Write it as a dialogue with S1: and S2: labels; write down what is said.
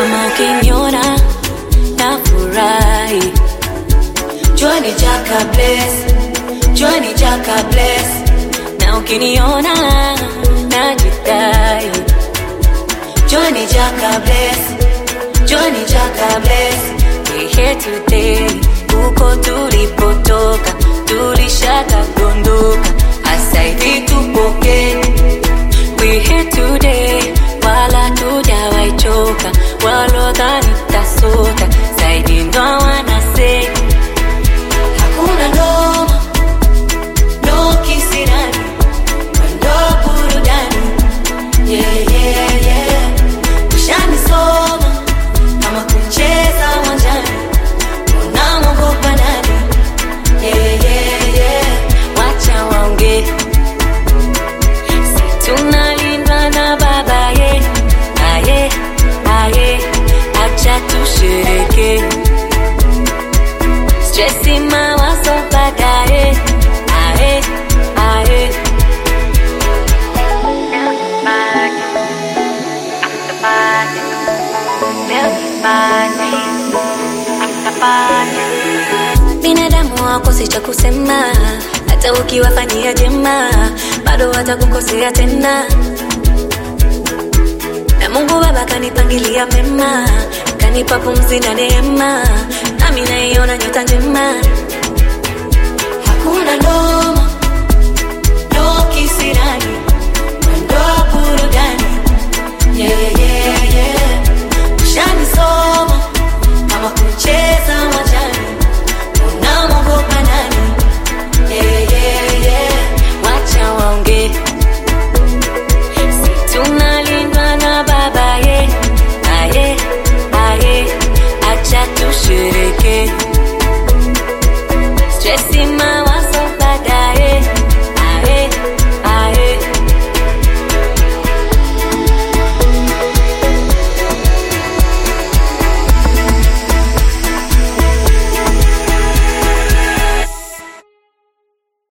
S1: kama ukiniona nafurahi Johnny Jaka bless Johnny Jaka bless na ukiniona najidai Johnny Jaka bless Johnny Jaka bless we here today huko tulipotoka tulishaka dondoka asaidi tupoke we here today wala tujawaichoka walodhani tasota zaidi ndo wanase hakuna noma no kisirani ndo burudani yeah, yeah, yeah. ushanisoma kama kucheza uwanjani unamwogopa nani yeah, yeah, yeah. wacha waongee si tunalindwa na baba ye aye aye acha tushereke stresi mawazo baadaye aye aye binadamu wakosi cha kusema hata ukiwafanyia jema bado watakukosea tena na mungu baba kanipangilia mema kanipa pumzi na neema nami naiona nyota njema hakuna noma no kisirani ndo burudani yeah,